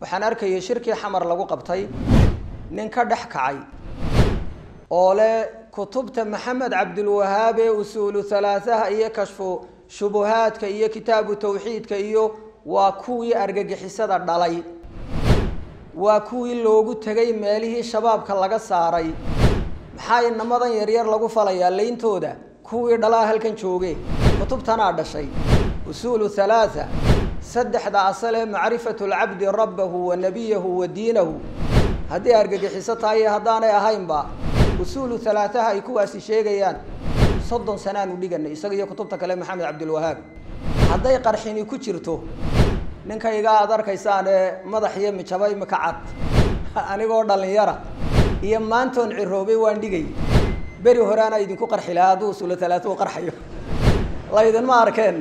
waxaan arkayay shirkii xamar lagu qabtay nin ka dhex kacay oo leh kutubta maxamed cabdilwahaab ee usuulu halaahaha iyo kashfu shubuhaadka iyo kitaabu tawxiidka iyo waa kuwii argagixisada dhalay waa kuwii loogu tegay meelihii shabaabka laga saaray maxaa inamadan yaryar lagu falayaa leyntooda kuwii dhalaa halkan jooge kutubtanaa dhashay usuulu halaatha saddexda asal ee macrifatu lcabdi rabbahu wa nabiyahu wa diinahu haddii argagixiso tahay iyo haddaanay ahaynba usuulu halaataha ay kuwaasi sheegayaan soddon sanaanu dhiganay isaga iyo kutubta kale maxamed cabdilwahaab hadday qarxini ku jirto ninkayga aad arkaysaan ee madax iyo mijaba imika cad anigoo dhalinyara iyo maantoon ciroobay waan dhigay beri horeana idinku qarxi lahaa hadduu usuulu halaatuhu qarxayo laydinma arkeen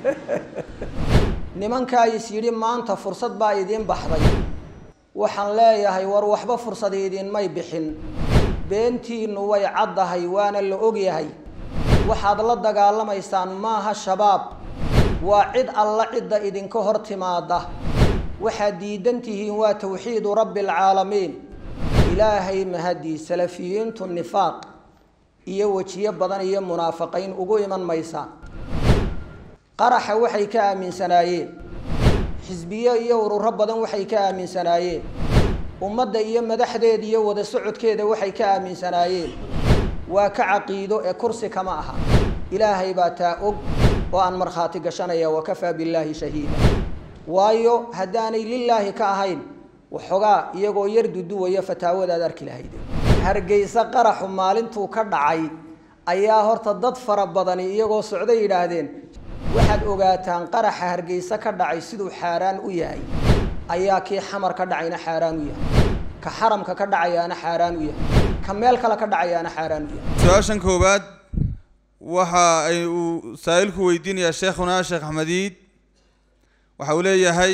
nimankaa is yidhi maanta fursad baa idiin baxday waxaan leeyahay war waxba fursad idinmay bixin beentiinu way caddahay waana la ogyahay waxaad la dagaalamaysaan maaha shabaab waa cid alla cidda idinka hor timaada waxaad diidan tihiin waa tawxiidu rabbi alcaalamiin ilaahay mahadii salafiyiintu nifaaq iyo wejiyo badan iyo munaafiqiin ugu iman maysaan qaraxa waxay ka aaminsanaayeen xisbiyo iyo ururo badan waxay ka aaminsanaayeen ummadda iyo madaxdeeda iyo wada socodkeeda waxay ka aaminsanaayeen waa ka caqiido ee kursi kama aha ilaahay baa taa og oo aan markhaati gashanaya wakafaa billaahi shahiida waayo haddaanay lilaahi ka ahayn waxoogaa iyagoo yar duduwaya fataawadaad arki lahayde hargeysa qaraxu maalintuu ka dhacay ayaa horta dad fara badani iyagoo socday yidhaahdeen waxaad ogaataan qaraxa hargeysa ka dhacay siduu xaaraan u yahay ayaa kii xamar ka dhacayna xaaraan u yahay ka xaramka ka dhacayaana xaaraan u yahay ka meel kale ka dhacayaana xaaraan u yahay su-aashan koowaad waxa ay uu saa'ilku weydiinayaa sheekhuna sheekh axmediid waxa uu leeyahay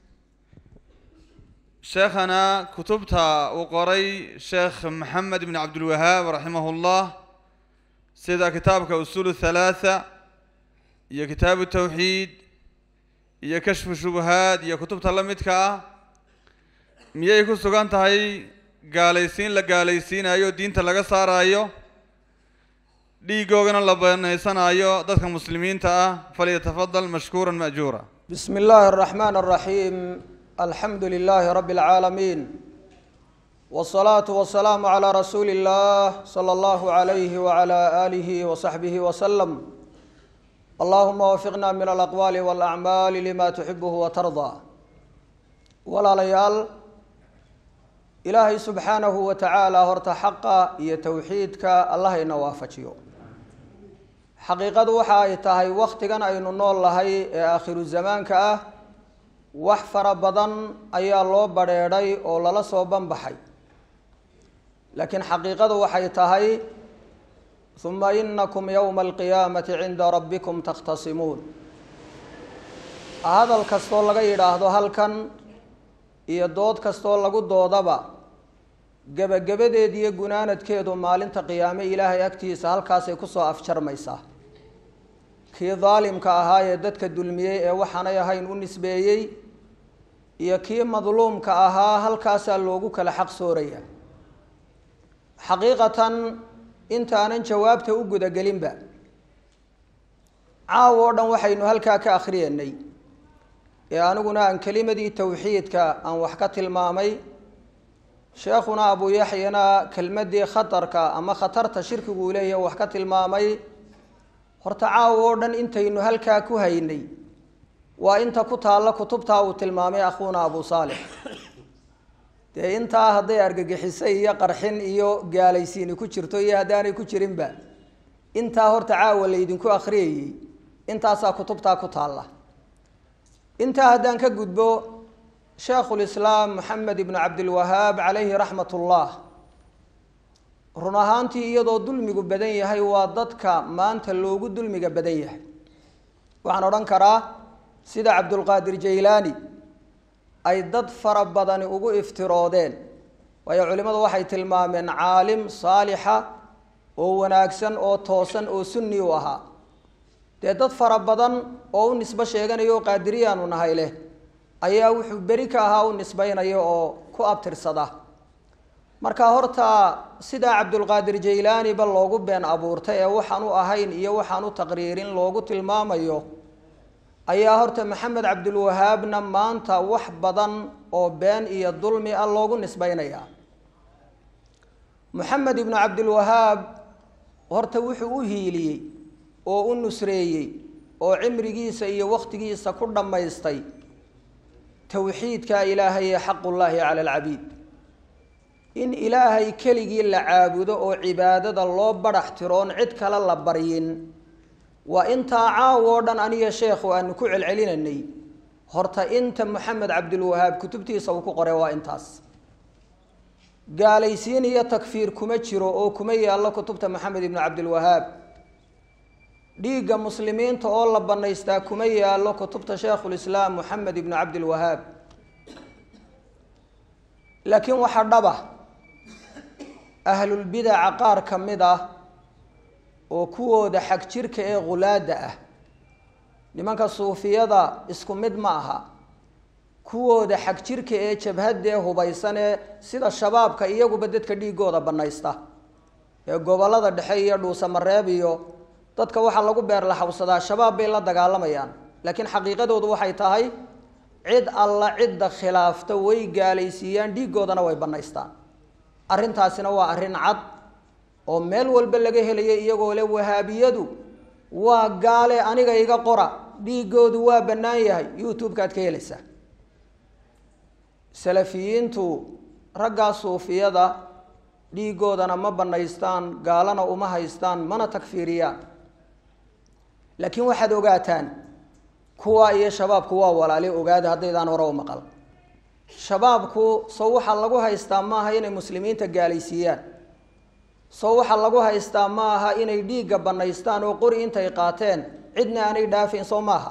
sheekhana kutubta uu qoray sheekh maxamed ibn cabdilwahaab raximahu llah sida kitaabka usuul halaatha iyo kitaabu tawxiid iyo kashfu shubahaad iyo kutubta la midka ah miyay ku sugan tahay gaalaysiin la gaalaysiinayo diinta laga saaraayo dhiigoogana la banaysanaayo dadka muslimiinta ah falyatafadal mashkuura ma'juura bismi illaahi araxmaan araxiim alxamdu lilaahi rabbi alcaalamiin wsalaatu wasalaamu calaa rasuuli illah sala allahu alayhi wacala aalihi wasaxbihi wasalam allahuma wafiqna min alaqwaali walacmaali lima tuxibuhu watardaa walaalayaal ilaahay subxaanahu wa tacaala horta xaqa iyo towxiidka allahayna waafajiyo xaqiiqadu waxa ay tahay waktigan aynu nool nahay ee aakhiru zamaanka ah wax fara badan ayaa loo badrheedhay oo lala soo banbaxay laakiin xaqiiqadu waxay tahay uma inakum yowma alqiyaamati cinda rabbikum takhtasimuun hadal kastoo laga yidhaahdo halkan iyo dood kastoo lagu doodaba gebagabadeed iyo gunaanadkeedu maalinta qiyaame ilaahay agtiisa halkaasay kusoo afjarmaysaa kii daalimka ahaa ee dadka dulmiyey ee waxaanay ahayn u nisbeeyey iyo kii madluumka ahaa halkaasaa loogu kala xaq sooraya xaqiiqatan intaanan jawaabta u gudagelinba caawo o dhan waxaynu halkaa ka akhriyanay ee aniguna aan kelimadii towxiidka aan wax ka tilmaamay sheekhuna abu yaxyana kelmadii khatarka ama khatarta shirkigu uu leeyahay wax ka tilmaamay horta caawo oo dhan intaynu halkaa ku haynay waa inta ku taalla kutubtaa uu tilmaamay akhuuna abu saalix dee intaa hadday argagixisay iyo qarxin iyo gaalaysiini ku jirto iyo haddaanay ku jirinba intaa horta caawa laydinku akhriyayey intaasaa kutubtaa ku taalla intaa haddaan ka gudbo sheekhulislaam moxamed ibnu cabdilwahaab calayhi raxmat ullah run ahaantii iyadoo dulmigu badan yahay waa dadka maanta loogu dulmiga badan yahay waxaan odhan karaa sida cabdulqaadir jaylaani ay dad fara badani ugu iftiroodeen waayo culimmadu waxay tilmaameen caalim saalixa oo wanaagsan oo toosan oo sunni u ahaa dee dad fara badan oo u nisbo sheeganayo oo qaadiriyaanu nahay leh ayaa wuxuu beri ka ahaa u nisbaynaya oo ku abtirsada marka horta sidaa cabdulqaadir jaylaaniba loogu been abuurtay ee waxaan u ahayn iyo waxaan u taqriirin loogu tilmaamayo ayaa horta maxamed cabdulwahaabna maanta wax badan oo been iyo dulmi ah loogu nisbaynaya moxamed ibnu cabdilwahaab horta wuxuu u hiiliyey oo u nusreeyey oo cimrigiisa iyo wakhtigiisa ku dhammaystay towxiidka ilaahay ee xaqullaahi cala alcabiid in ilaahay keligii la caabudo oo cibaadada loo badhax tiroon cid kale la baryin waa intaa caawo o dhan aniga sheekhu aanu ku celcelinanay horta inta moxamed cabdilwahaab kutubtiisa uu ku qoray waa intaas gaalaysiin iyo takfiir kuma jiro oo kuma yaallo kutubta maxamed ibnu cabdilwahaab dhiigga muslimiinta oo la bannaystaa kuma yaallo kutubta sheekhulislaam moxamed ibnu cabdilwahaab laakiin waxaa dhaba ahlulbidaca qaar ka mid ah oo kuwooda xag jirka ee khulaada ah nimanka suufiyada isku mid ma aha kuwooda xag jirka ee jabhadda ee hubaysan ee sida shabaabka iyaguba dadka dhiigooda bannaysta ee gobollada dhexe iyo dhuusamareeb iyo dadka waxaa lagu beerlaxawsadaa shabaab bay la dagaalamayaan laakiin xaqiiqadoodu waxay tahay cid alla cidda khilaafta way gaalaysiiyaan dhiigoodana way bannaystaan arrintaasina waa arrin cad oo meel walba laga helayo iyagoo le wahaabiyadu waa gaale aniga iga qora dhiigoodu waa bannaan yahay youtube-kaad ka helaysaa salafiyiintu raggaa suufiyada dhiigoodana ma bannaystaan gaalana uma haystaan mana takfiiriyaan laakiin waxaad ogaataan kuwa iyo shabaabku waa walaali ogaada haddaydaan hore u maqal shabaabku sow waxaa lagu haystaa maaha inay muslimiinta gaalaysiiyaan sow waxaa lagu haystaa ma aha inay dhiigga bannaystaan oo qori intay qaateen cidna aanay dhaafayn soo maaha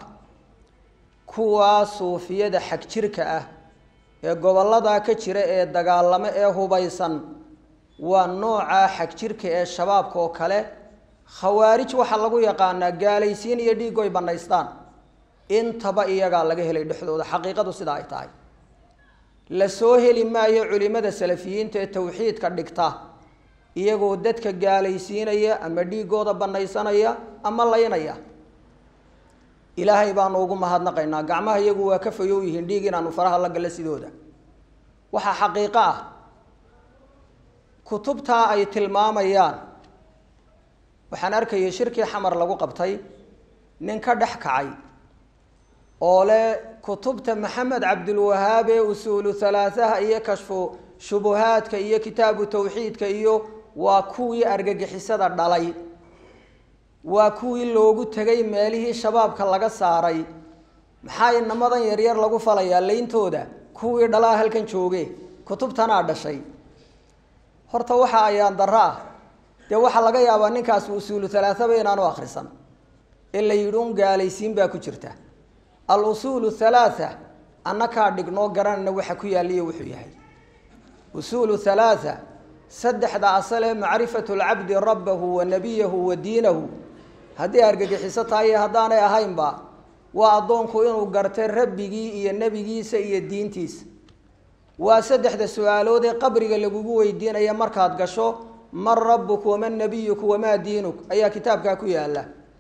kuwaa suufiyada xag jirka ah ee gobolladaa ka jira ee dagaalamo ee hubaysan waa noocaa xag jirka ee shabaabka oo kale khawaarij waxaa lagu yaqaanaa gaalaysiin iyo dhiigoy bannaystaan intaba iyagaa laga helay dhexdooda xaqiiqadu sidaa ay tahay la soo heli maayo culimada salafiyiinta ee tawxiidka dhigta iyagoo dadka gaalaysiinaya ama dhiigooda bannaysanaya ama laynaya ilaahay baanu ugu mahadnaqaynaa gacmaha iyagu waa ka fayow yihiin dhiig inaanu faraha la gallo sidooda waxaa xaqiiqo ah kutubtaa ay tilmaamayaan waxaan arkayay shirkii xamar lagu qabtay nin ka dhex kacay oo leh kutubta maxamed cabdilwahaab ee usuulu halaahaha iyo kashfu shubuhaadka iyo kitaabu tawxiidka iyo waa kuwii argagixisada dhalay waa kuwii loogu tegay meelihii shabaabka laga saaray maxaa inamadan yaryar lagu falayaa leyntooda kuwii dhalaa halkan jooge kutubtanaa dhashay horta waxa ayaan darro ah dee waxaa laga yaabaa ninkaas usuulu halaahaba inaanu akhrisan ee la yidhi un gaalaysiin baa ku jirta al usuulu halaatha annakaa dhignoo garanayna waxa ku yaaliyo wuxuu yahay usuulu halaatha saddexda asale macrifatu lcabdi rabbahu wa nabiyahu wa diinahu haddii argagixiso tahay iyo haddaanay ahaynba waa addoonku inuu gartay rabbigii iyo nebigiisa iyo diintiisa waa saddexda su-aalood ee qabriga lagugu weydiinaya markaad gasho man rabuku waman nabiyuku wamaa diinuk ayaa kitaabkaa ku yaala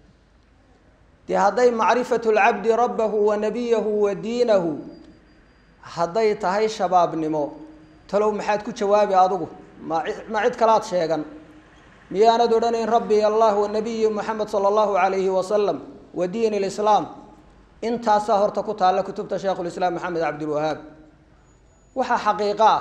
dee hadday macrifatu lcabdi rabbahu wa nabiyahu wa diinahu hadday tahay shabaabnimo talow maxaad ku jawaabi adigu ma ma cid kalaad sheegan miyaanad odhanayn rabbi allah wa nabiyi moxamed sala allahu calayhi wasalam wa diin lislaam intaasaa horta ku taalla kutubta sheikhulislaam maxamed cabdilwahaab waxaa xaqiiqo ah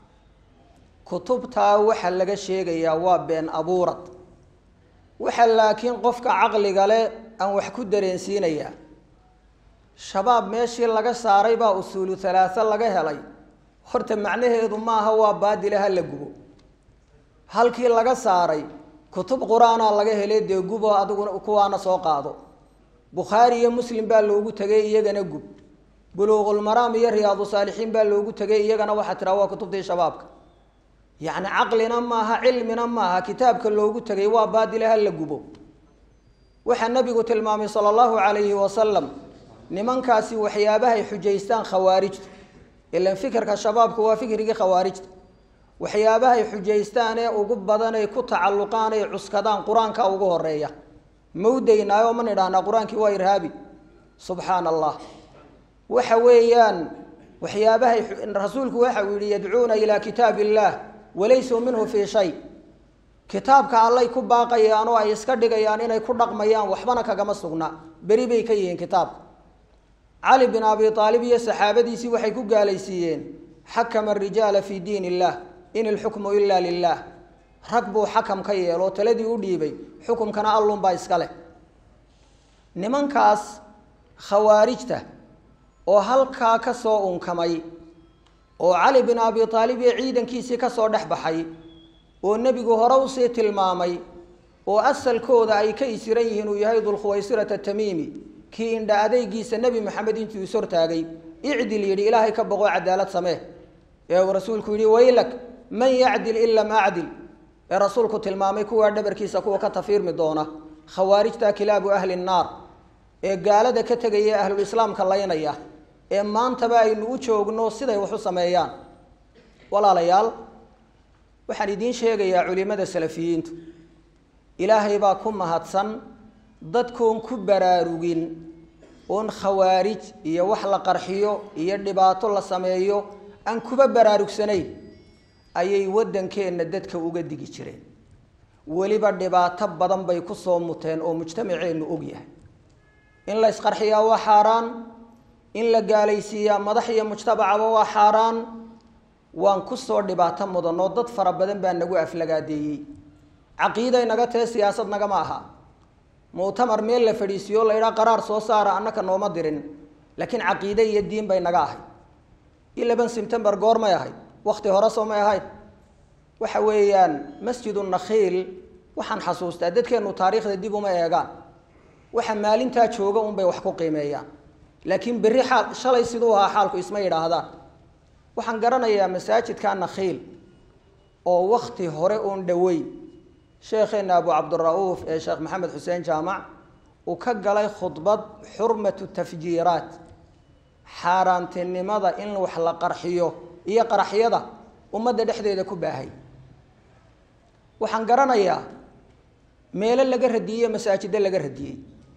kutubtaa waxa laga sheegayaa waa been abuurad waxa laakiin qofka caqliga leh aan wax ku dareensiinayaa shabaab meeshii laga saaray baa usuulu halaatha laga helay horta macnaheedu maaha waa baadile ha la gubo halkii laga saaray kutub qur-aanaa laga helay dee gubo adiguna kuwaana soo qaado bukhaari iyo muslim baa loogu tegay iyagana gub buluuqulmaraam iyo riyaadu saalixiin baa loogu tegay iyagana waxaa tiraa waa kutubtii shabaabka yacni caqlina maaha cilmina maaha kitaabka loogu tegay waa baadile ha la gubo waxaa nabigu tilmaamay sala allahu calayhi wasalam nimankaasi waxyaabahay xujaystaan khawaarijtu ilan fikirka shabaabku waa fikrigii khawaarijta waxyaabahay xujaystaan ee ugu badan ay ku tacalluqaan ay cuskadaan qur-aanka ugu horeeya mawdaynaayo ma nidhahnaa qur-aankii waa irhaabi subxaana allah waxa weeyaan waxyaabahay rasuulku waxa uu yihi yadcuuna ilaa kitaab illaah walaysuu minhu fii shay kitaabka allay ku baaqayaan oo ay iska dhigayaan inay ku dhaqmayaan waxbana kagama sugna beri bay ka yihiin kitaabka cali bin abi aalib iyo saxaabadiisii waxay ku gaalaysiiyeen xakama arijaala fii diin illah in ilxukmu ila lilah rag buu xakam ka yeeloo taladii u dhiibay xukumkana allunbaa iska leh nimankaas khawaarijta oo halkaa ka soo unkamay oo cali bin abi aalib iyo ciidankiisii ka soo dhex baxay oo nebigu hore usii tilmaamay oo asalkooda ay ka isiran yihiin uu yahay dulkhuwaysirata tamiimi kii indha adeygiisa nebi maxamed intuu is hortaagay icdil yidhi ilaahay ka boqoo cadaalad samee ee uu rasuulku yidhi waylak man yacdil in lam acdil ee rasuulku tilmaamay kuwaa dhabarkiisa kuwa ka tafiirmi doona khawaarijta kilaabu ahli nnaar ee gaalada ka tegaya ahlulislaamka laynaya ee maantaba aynu u joogno siday wax u sameeyaan walaalayaal waxaan idiin sheegayaa culimada salafiyiintu ilaahay baa ku mahadsan dadkoon ku baraarugin oon khawaarij iyo wax la qarxiyo iyo dhibaato la sameeyo aan kuba baraarugsanayn ayay waddankeenna dadka uga digi jireen weliba dhibaato badan bay ku soo muteen oo mujtamaceennu og yahay in la isqarxiyaa waa xaaraan in la gaalaysiiyaa madax iyo mujtamacaba waa xaaraan waan kusoo dhibaato mudanoo dad fara badan baa nagu aflagaadeeyey caqiiday naga tahe siyaasad nagama aha muctamar meel la fadhiisiyo la idhaa qaraar soo saara annaka nooma dirin laakiin caqiide iyo diin bay naga ahayd eleven september goor may ahayd wakti hore soo may ahayd waxa weeyaan masjidu nakhiil waxaan xasuustaa dadkeenu taariikhda dib uma eegaan waxa maalintaa jooga unbay wax ku qiimeeyaan laakiin berri xaal shalay siduu ahaa xaalku isma yidhaahdaan waxaan garanayaa masaajidka nakhiil oo wakti hore uun dhoweyn sheekheena abu cabdira'uuf ee sheekh maxamed xuseen jaamac uu ka galay khudbad xurmatu tafjiiraat xaaraantinimada in wax la qarxiyo iyo qaraxyada ummadda dhexdeeda ku baahay waxaan garanayaa meelo laga radiyey masaajiddo laga radiyey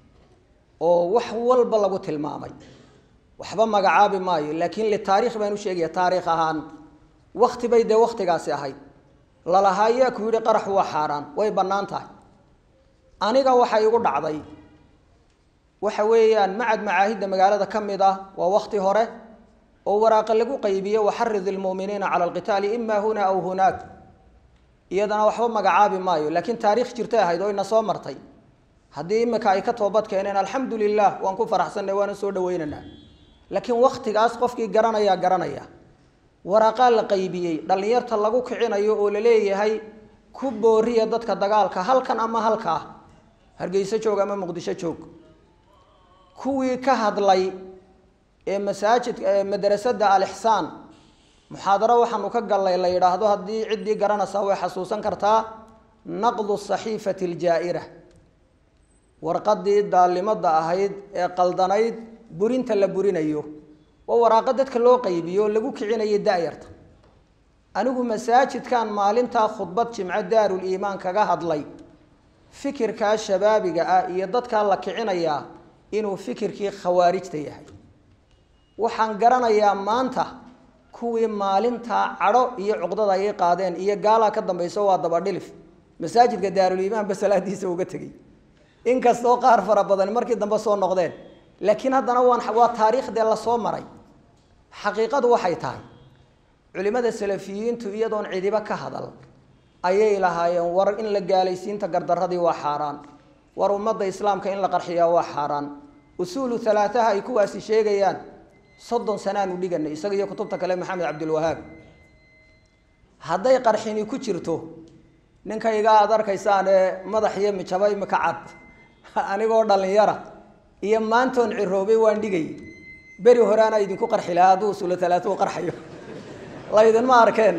oo wax walba lagu tilmaamay waxba magacaabi maayo laakiin litaariikh baan u sheegaya taariikh ahaan wakti bay dee waktigaasi ahayd lalahaa yaa ku yidhi qaraxu waa xaaraan way bannaan tahay aniga waxa igu dhacday waxa weeyaan macad macaahidda magaalada ka mid ah waa wakti hore oo waraaqa lagu qaybiye waxarid ilmu'miniina cala alqitaali ima huna aw hunaak iyadana waxba magacaabi maayo laakiin taariikh jirtay ahayd oo ina soo martay haddii imika ay ka toobad keeneen alxamdu lilah waan ku faraxsanay waana soo dhaweynaynaa laakiin waktigaas qofkii garanayaa garanaya waraaqaa la qaybiyey dhallinyarta lagu kicinayo oo la leeyahay ku booriya dadka dagaalka halkan ama halkaa hargeyso joog ama muqdisho joog kuwii ka hadlay ee masaajidka madrasada alixsaan muxaadaro waxaanu ka gallay la yidhaahdo haddii ciddii garanaysaa way xasuusan kartaa naqdu saxiifati aljaa'ira warqadii daalimada ahayd ee qaldanayd burinta la burinayo oo waraaqo dadka loo qaybiyo lagu kicinayay da-yarta anigu masaajidkan maalintaa khudbad jimco daarul iimaan kaga hadlay fikirkaa shabaabiga ah iyo dadkaa la kicinayaa inuu fikirkii khawaarijta yahay waxaan garanayaa maanta kuwii maalintaa cadho iyo cuqdada ay qaadeen iyo gaalaa ka dambayso waa dabadhilif masaajidka daaruliimaan ba salaadiisa uga tegey inkastoo qaar fara badan markii dambe soo noqdeen laakiin haddana waan waa taariikhdee lasoo maray xaqiiqadu waxay tahay culimada salafiyiintu iyadoon cidiba ka hadal ayay lahaayeen war in la gaalaysiinta gardaradii waa xaaraan war ummadda islaamka in la qarxiyaa waa xaaraan usuulu halaataha ay kuwaasi sheegayaan soddon sanaanu dhiganay isaga iyo kutubta kale maxamed cabdilwahaab hadday qarxini ku jirto ninkayga aad arkaysaan ee madax iyo mijaba imika cad anigoo dhallinyara iyo maantoon ciroobay waan dhigay beri horeana idinku qarxi lahaa hadduu usuulu halaata u qarxayo laydinma arkeen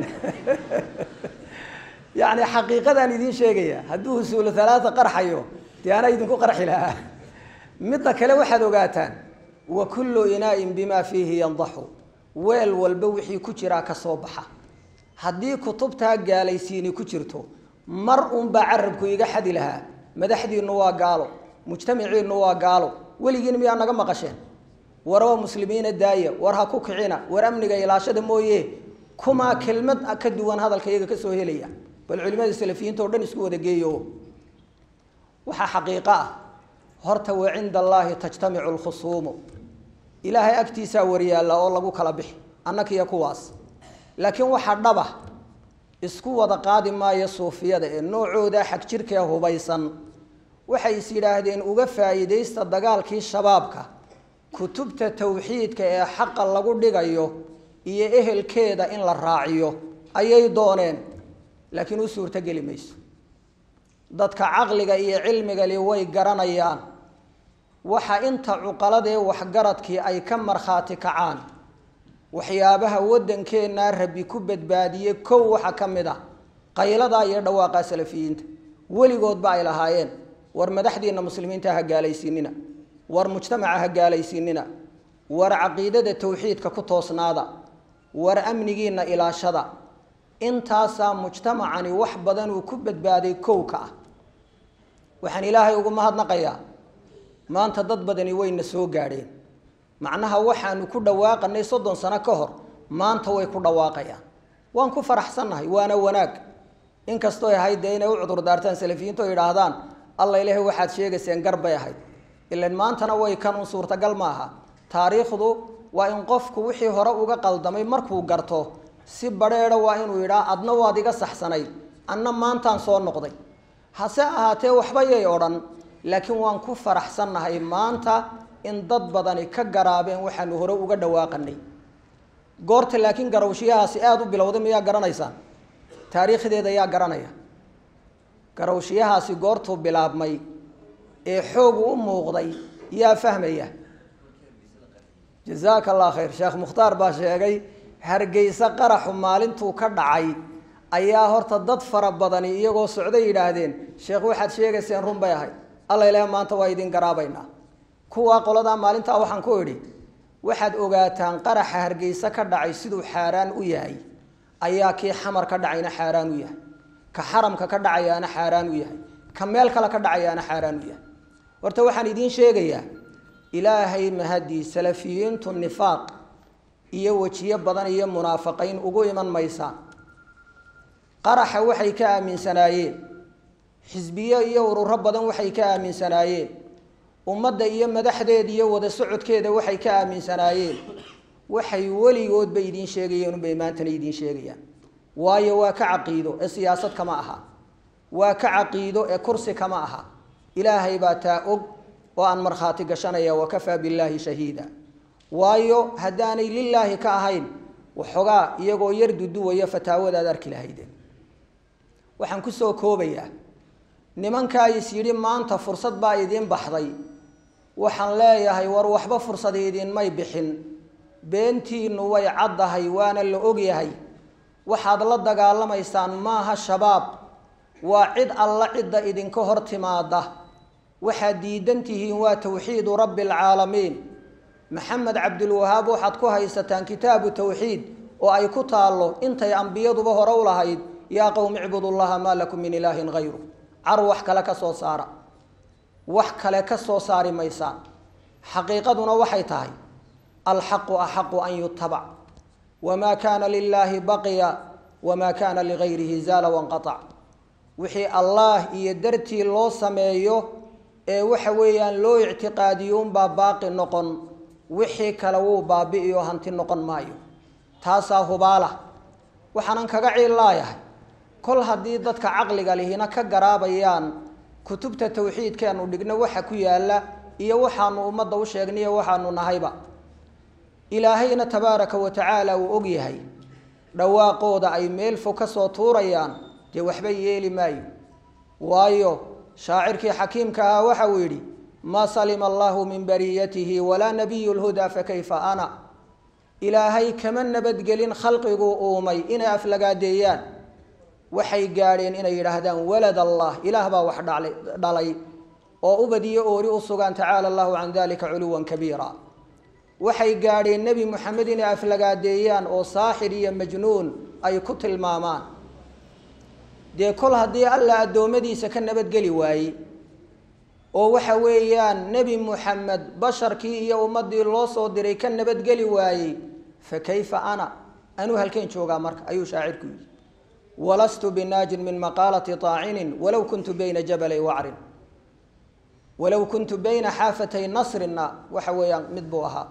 yacni xaqiiqadaan idiin sheegaya hadduu usuulu halaata qarxayo dee ana idinku qarxi lahaa midda kale waxaad ogaataan wa kullu inaa'in bimaa fiihi yandaxu weel walba wixii ku jiraa ka soo baxa haddii kutubtaa gaalaysiini ku jirto mar unbaa carabku iga xadi lahaa madaxdiinnu waa gaalo mujtamaciinnu waa gaalo weligiin miyaa naga maqasheen waraba muslimiina daaya war ha ku kicina war amniga ilaashada mooye kumaa kelmad ka duwan hadalka iyaga kasoo helaya bal culimada salafiyiinta o dhan isku wada geeyo waxaa xaqiiqo ah horta wa cinda allaahi tajtamicu lkhusuumu ilaahay agtiisaa waryaalla oo lagu kala bixi annakiyo kuwaas laakiin waxaa dhaba isku wada qaadi maayo suufiyada ee noocooda xag jirkee hubaysan waxay is yidhaahdeen uga faa'iidaysta dagaalkii shabaabka kutubta tawxiidka ee xaqa lagu dhigayo iyo ehelkeeda in la raaciyo ayay dooneen laakiin u suurtogeli mayso dadka caqliga iyo cilmigali way garanayaan waxa inta cuqaladee waxgaradkii ay ka markhaati kacaan waxyaabaha waddankeenna rabbi ku badbaadiyey kow waxaa ka mid ah qayladaa iyo dhawaaqaa salafiyiinta weligoodba ay lahaayeen war madaxdiina muslimiinta ha gaalaysiinina war mujtamaca ha gaalaysiinina war caqiidada tawxiidka ku toosnaada war amnigiina ilaashada intaasaa mujtamacani wax badan uu ku badbaaday kowka ah waxaan ilaahay ugu mahadnaqayaa maanta dad badani wayna soo gaadheen macnaha waxaanu ku dhawaaqanay soddon sano ka hor maanta way ku dhawaaqayaan waan ku faraxsannahay waana wanaag inkastoo ahayd dee inay u cudur daartaan salafiyiintu o yidhaahdaan alla ilaahay waxaad sheegayseen gar bay ahayd ilan maantana way kan un suurtagal ma aha taariikhdu waa in qofku wixii hore uga qaldamay markuu garto si badheedha waa inuu yidhaa adna waad iga saxsanayd anna maantaan soo noqday hase ahaatee waxba yay odhan laakiin waan ku faraxsannahay maanta in dad badani ka garaabeen waxaanu hore uga dhawaaqanay goorta laakiin garawshiyahaasi aada u bilowday miyaa garanaysaan taariikhdeeda yaa garanaya garawshiyahaasi goortuu bilaabmay ee xoogu u muuqday yaa fahmaya jazaaka allah khayr sheekh mukhtaar baa sheegay hargeysa qaraxu maalintuu ka dhacay ayaa horta dad fara badani iyagoo socday yidhaahdeen sheekh waxaad sheegayseen run bay ahayd alla ilaah maanta waa idin garaabaynaa kuwaa qoladaa maalintaa waxaan ku idhi waxaad ogaataan qaraxa hargeysa ka dhacay siduu xaaraan u yahay ayaa kii xamar ka dhacayna xaaraan u yahay ka xaramka ka dhacayaana xaaraan u yahay ka meel kale ka dhacayaana xaaraan u yahay horta waxaan idiin sheegayaa ilaahay mahadii salafiyiintu nifaaq iyo wejiyo badan iyo munaafiqiin ugu iman maysaan qaraxa waxay ka aaminsanaayeen xisbiyo iyo ururo badan waxay ka aaminsanaayeen ummadda iyo madaxdeeda iyo wada socodkeeda waxay ka aaminsanaayeen waxay weligoodba idiin sheegayeen unbay maantana idiin sheegayaan waayo waa ka caqiido ee siyaasad kama aha waa ka caqiido ee kursi kama aha ilaahay baa taa og oo aan markhaati gashanaya wakafaa billaahi shahiida waayo haddaanay lilaahi ka ahayn waxoogaa iyagoo yar duduwaya fataawadaad arki lahaydeen waxaan kusoo koobayaa nimankaa is yidhi maanta fursad baa idiin baxday waxaan leeyahay war waxba fursad idinmay bixin beentiinnu way caddahay waana la ogyahay waxaad la dagaalamaysaan maaha shabaab waa cid alla cidda idinka hor timaada waxaad diidan tihiin waa tawxiidu rabbi alcaalamiin maxamed cabdilwahaab waxaad ku haysataan kitaabu tawxiid oo ay ku taallo intay ambiyaduba hore u lahayd yaa qowmi icbudullaha maa lakum min ilaahin hayru car wax kale ka soo saara wax kale ka soo saari maysaan xaqiiqaduna waxay tahay alxaqu axaqu an yutabac wamaa kaana lilaahi baqiya wamaa kaana ligayrihi zaala wanqaac wixii allaah iyo dartii loo sameeyo ee waxa weeyaan loo ictiqaadiyo unbaa baaqi noqon wixii kale wuu baabi'iyo hanti noqon maayo taasaa hubaala waxaanan kaga ciillaayahay kol haddii dadka caqliga lihina ka garaabayaan kutubta tawxiidkeenu dhigno waxa ku yaalla iyo waxaanu ummadda u sheegnayo waxaanu nahayba ilaahayna tabaaraka wa tacaala uu og yahay dhawaaqooda ay meel fog ka soo tuurayaan dee waxba yeeli maayo waayo shaacirkii xakiimka ahaa waxa uu yidhi maa salima allahu min bariyatihi walaa nabiyu lhudaa fakayfa ana ilaahay kama nabadgelin khalqiguu uumay inay aflagaadeeyaan waxay gaadheen inay yidhaahdaan walad allah ilaah baa wax dhalay oo ubadiyo oori u sugaan tacaala allahu can dalika culuwan kabiira waxay gaadheen nebi moxamed inay aflagaadeeyaan oo saaxir iyo majnuun ay ku tilmaamaan dee kol haddii alla addoommadiisa ka nabadgeli waayey oo waxa weeyaan nebi moxamed basharkii iyo ummaddii loo soo diray ka nabadgeli waayey fa kayfa ana anuu halkeen joogaa marka ayuu shaacirku yidhi walastu binaajin min maqaalati taacinin walow kuntu bayna jabalay wacrin walow kuntu bayna xaafatay nasrinna waxa weeyaan mid buu ahaa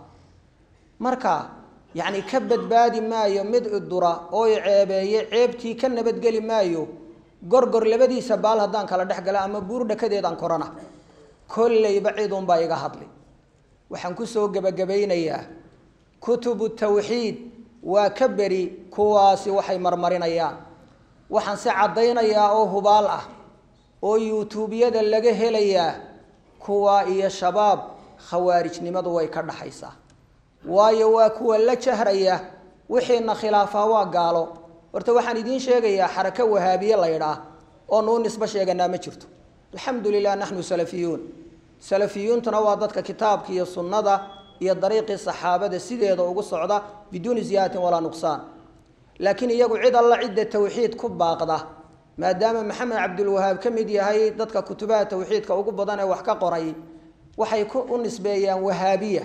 marka yacni ka badbaadi maayo mid idura oo i ceebeeye ceebtii ka nabadgeli maayo gorgor labadiisa baal haddaan kala dhex gala ama buur dhakadeedaan korana kollayba cidunbaa iga hadli waxaan kusoo gebagabaynayaa kutubu tawxiid waa ka beri kuwaasi waxay marmarinayaan waxaan si caddaynayaa oo hubaal ah oo yuutuubyada laga helayaa kuwaa iyo shabaab khawaarijnimadu way ka dhaxaysaa waayo waa kuwa la jahraya wixiina khilaafaa waa gaalo horta waxaan idiin sheegayaa xarako wahaabiye la ydhaah oo nuu nisbo sheeganaa ma jirto alxamdu lilah naxnu salafiyuun salafiyuuntuna waa dadka kitaabka iyo sunnada iyo dariiqii saxaabada sideeda ugu socda biduuni ziyaadatin walaa nuqsaan laakiin iyagu cid alla cidda tawxiid ku baaqda maadaama maxamed cabdulwahaab ka mid yahay dadka kutubaha tawxiidka ugu badan ee wax ka qoray waxay ku u nisbeeyaan wahaabiya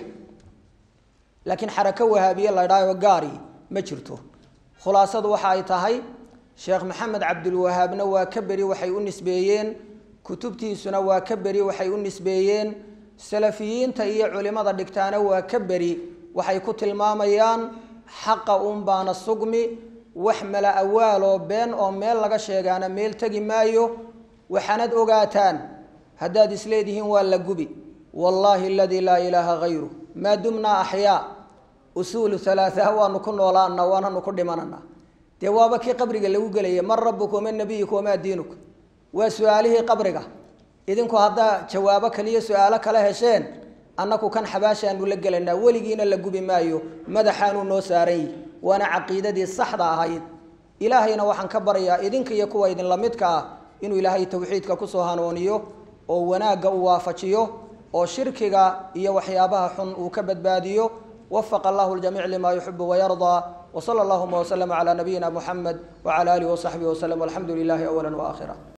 laakiin xarako wahaabiye la ydhaayo gaari ma jirto khulaasadu waxa ay tahay sheekh maxamed cabdulwahaabna waa ka beri waxay u nisbeeyeen kutubtiisuna waa ka beri waxay u nisbeeyeen salafiyiinta iyo culimada dhigtaana waa ka beri waxay ku tilmaamayaan xaqa un baana sugmi wax mala awaaloo been oo meel laga sheegaana meel tegi maayo waxaanad ogaataan haddaad isleedihiin waa la gubi wallaahi aladii laa ilaaha hayru maa dumnaa axyaa usuulu halaathaha waanu ku noolaana waananu ku dhimanana dee waaba kii qabriga lagu gelaya man rabuka waman nabiyuka wamaa diinuka waa su-aalihii qabriga idinku haddaa jawaabo kaliyo su-aalo kala hesheen annaku kan xabaashaanu la gelaynaa weligiina la gubi maayo madaxaanuu noo saaran yihi waana caqiidadii saxda ahayd ilaahayna waxaan ka baryaa idinka iyo kuwa idinla midka ah inuu ilaahay tawxiidka kusoo hanuuniyo oo wanaagga uu waafajiyo oo shirkiga iyo waxyaabaha xun uu ka badbaadiyo wafaqa allahu ljamiic lima yuxibu wayardaa wsala allahuma wslama calaa nabiyina muxamed wcala alihi wasaxbihi waslem walxamdu lilahi awala waakhira